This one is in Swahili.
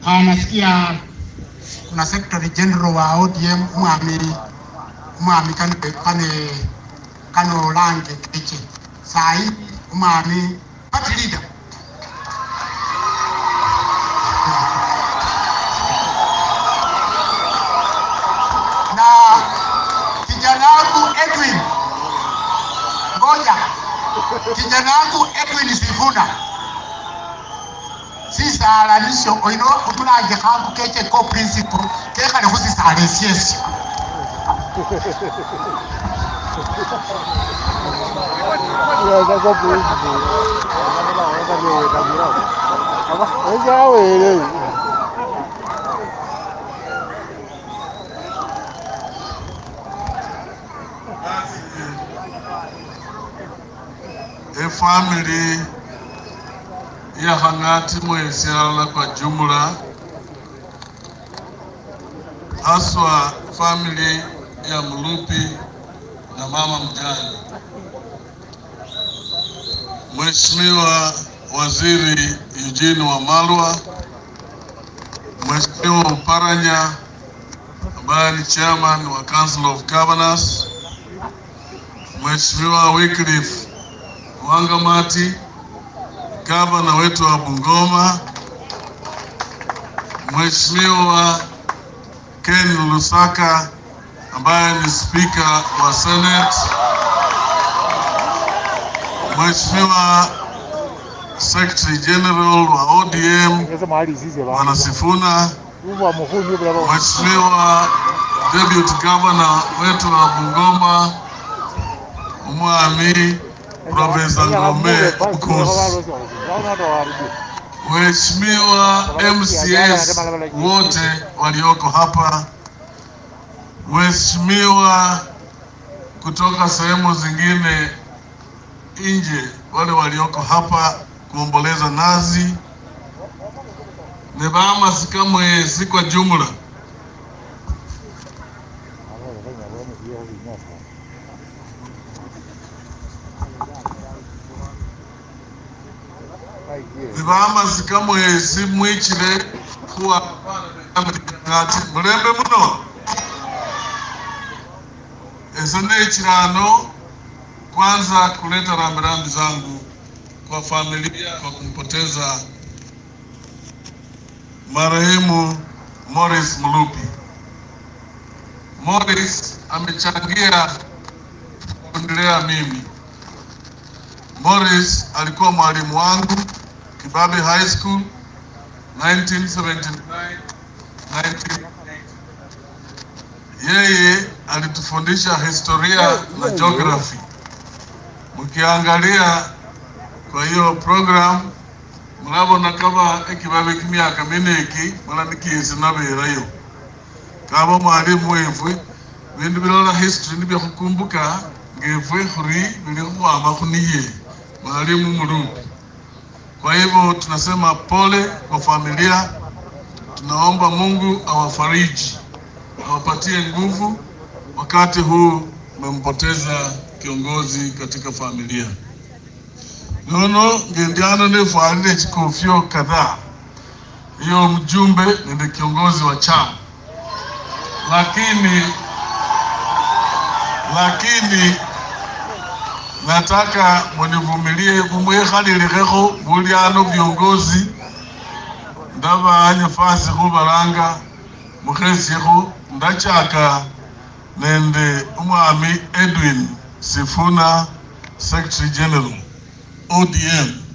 Nasikia kuna secretary general wa ODM mwami mwami kane kane kano lange kiche sai mwami party leader na kijana wangu Edwin ngoja kijana wangu Edwin Sifuna sisalanisho oino otulange khangu keche ko principle kekhale khusisala esyesyo efamili ya Hang'ati Mwesyala kwa jumla, haswa famili ya Mlupi na mama mjane, Mheshimiwa Waziri Eugene Wamalwa, Mheshimiwa Uparanya ambaye ni chairman wa Council of Governors, Mheshimiwa Wycliffe Wangamati, gavana wetu wa Bungoma, Mheshimiwa Ken Lusaka ambaye ni spika wa Senate, Mheshimiwa Secretary General wa ODM Bwana Sifuna, Mheshimiwa Deputy Governor wetu wa Bungoma Umwami Profesa Ngome Mkosi, Mheshimiwa MCS wote walioko hapa, Mheshimiwa kutoka sehemu zingine nje, wale walioko hapa kuomboleza nazi nebama sikamwe si kwa jumla nibama sikamwe si mwichile kuwa ngati mulembe muno ezo nechirano kwanza kuleta rambirambi zangu kwa familia kwa kumpoteza marehemu Morris Mulupi. Morris amechangia kunilea mimi. Morris alikuwa mwalimu wangu Kibabe High School 1979 1980. Yeye alitufundisha historia na geography. Mkiangalia kwa hiyo program murabona kaba ekibabe kimyaka mine eki mala nikiisi naberayo kaba mwalimu wefwe bindu bilala history nibyo khukumbuka ngefwe khuri bili khukhwama khuniye mwalimu Mulupi. Kwa hivyo tunasema pole kwa familia, tunaomba Mungu awafariji, awapatie nguvu wakati huu mmempoteza kiongozi katika familia nono ngendiano nefwalile chikofyo kadhaa hiyo mjumbe nende kiongozi wa chama, lakini lakini nataka munivumilie mumwekhalilekho bulyano viongozi ndaba nyafasi khubalanga mukhesiekho ndachaka nende umwami Edwin Sifuna Secretary General ODM